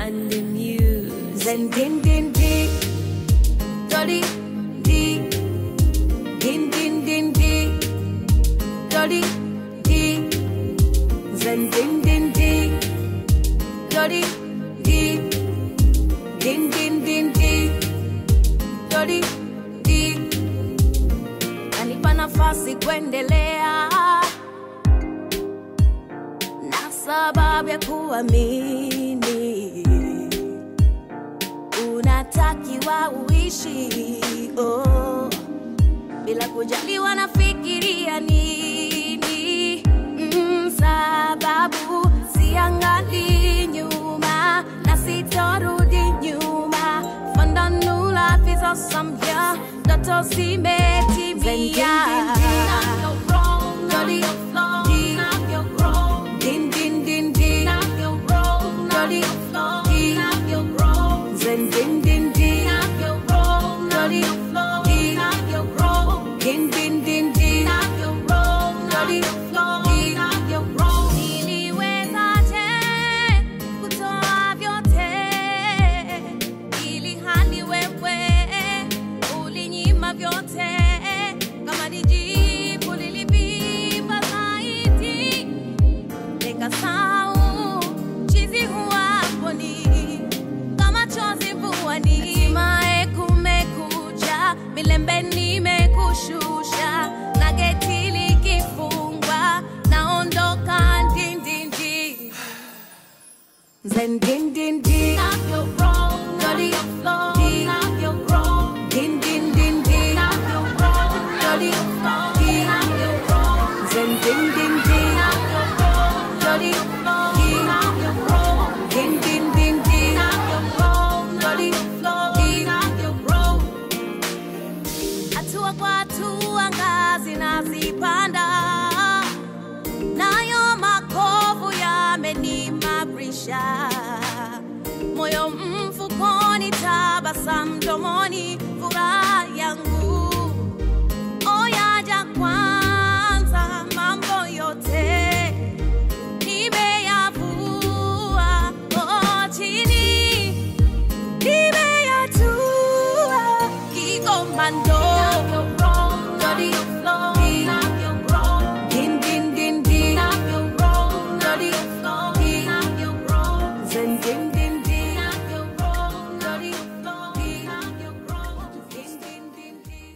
and the news. Zen din din di, dolly di, din din din di, dolly di, zen din din di, dolly di, din din din di, dolly di. Kanipa nafasi kuendelea na sababu ya kuamini unatakiwa uishi oh, bila kujali wanafikiria nini mm, sababu siangali nyuma na sitorudi nyuma fandanula vizosamya ndoto zimetimia Jolly, din, din, din, din. Jolly, di. Zen, din, din, din. Jolly, di. Din, din, din, din. Jolly, di. Niliwezaje kutoa vyote ili hali wewe ulinyima vyote kama ni jibu lilivimba zaidi nikasahau chizi huwaponi kama chozi vuani hatimaye kumekucha milembe nimekushusha na geti likifungwa naondoka ndindindi zen dindindi Jolly, di. Din, din, din, din. Jolly, di. Zen, din, din, din. Jolly, di. Din, din, din, din. Jolly, di. Hatua kwa hatua ngazi nazipanda, nayo makovu yamenimarisha moyo mfukoni, tabasamu mdomoni, furaha yangu oyaja kwanza, mambo yote nimeyavua oh, chini nimeyatua kikomando Jolly, di. Din, din, din, din. Jolly, di. Zen, din, din, din. Jolly, di. Din, din, din, din.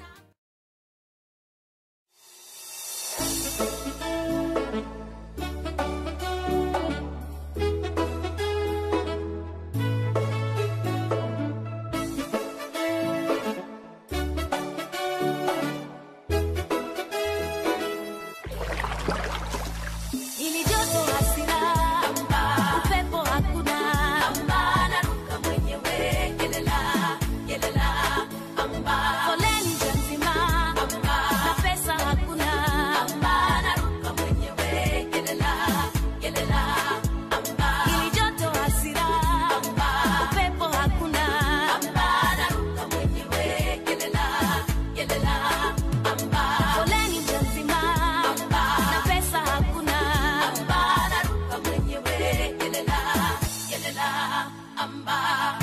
ili joto hasira, upepo hakuna, naruka mwenyewe, yelela, yelela, foleni njia nzima, na pesa hakuna, naruka mwenyewe, yelela, yelela, ili joto hasira, upepo hakuna, naruka mwenyewe, yelela, yelela, foleni njia nzima, na pesa hakuna, naruka mwenyewe, yelela, yelela, amba.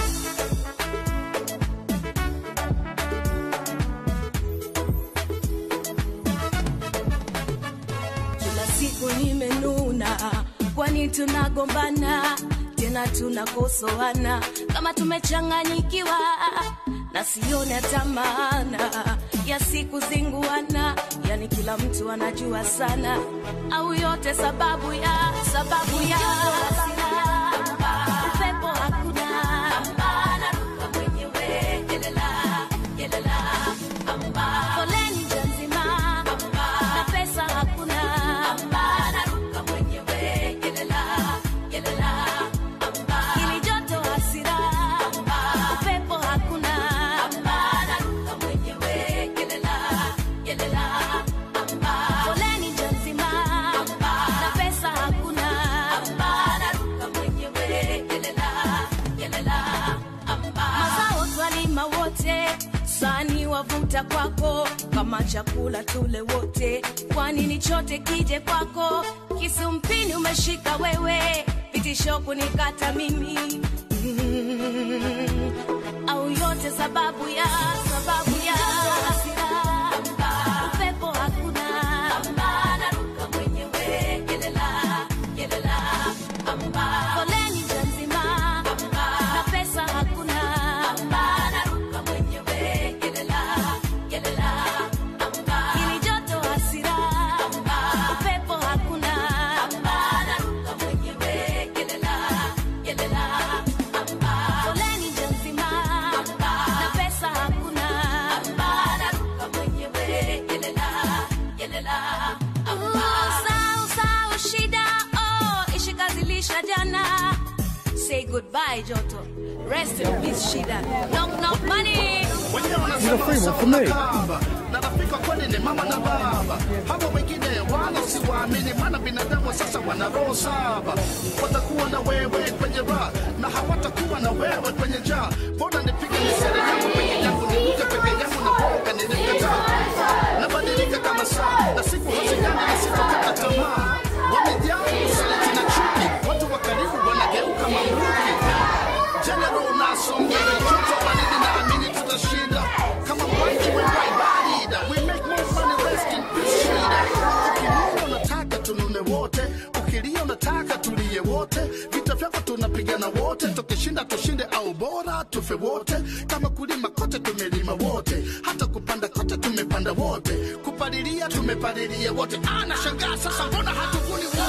kila siku nimenuna, kwani tunagombana tena tunakosoana kama tumechanganyikiwa na sione hata maana ya siku zinguana, yani kila mtu anajua sana, au yote sababu ya sababu ya upepo hakuna, naruka mwenyewe, yelela, yelela, foleni njia nzima, na pesa hakuna, naruka mwenyewe, yelela, yelela, ili joto hasira, upepo hakuna, naruka mwenyewe, yelela, yelela, foleni njia nzima, na pesa hakuna, naruka mwenyewe, yelela, yelela, mazao twalima wote sani wavuta kwako kama chakula tule wote kwani ni chote kije kwako kisu mpini umeshika wewe vitisho kunikata mimi au yote sababu ya sababu ya hasira upepo hakuna naruka mwenyewe yelela yelela foleni njia nzima na pesa hakuna naruka mwenyewe yelela yelela ili joto hasira upepo hakuna naruka mwenyewe yelela yelela foleni njia nzima na pesa hakuna naruka mwenyewe yelela yelela Usau, usau, shida oh, ishikazilisha jana say goodbye joto rest in peace shida knock knock money Wenyewe wanasema sawa na kamba. na rafiki wa kweli ni mama na baba. Hawa wengine wala siwaamini, maana binadamu sasa wana roho saba. Watakuwa na wewe kwenye raha na hawatakuwa na wewe kwenye njaa. Mbona nipige misere yangu peke yangu, nivuke peke yangu na boga nilikataa. Nabadilika kama saa na siku hazijana na sitokata tamaa. Wamejaa usaliti na chuki, watu wa karibu wanageuka mamluki. General unasongea joto baridi naamini tutashinda kama mwangi wewai barida we make more money rest in peace shida ukilia unataka tunune wote ukilia unataka tulie wote vita vyako tunapigana wote tukishinda tushinde au bora tufe wote kama kulima kote tumelima wote hata kupanda kote tumepanda wote kupalilia tumepalilia wote anashangaa sasa mbona hatuvuni wote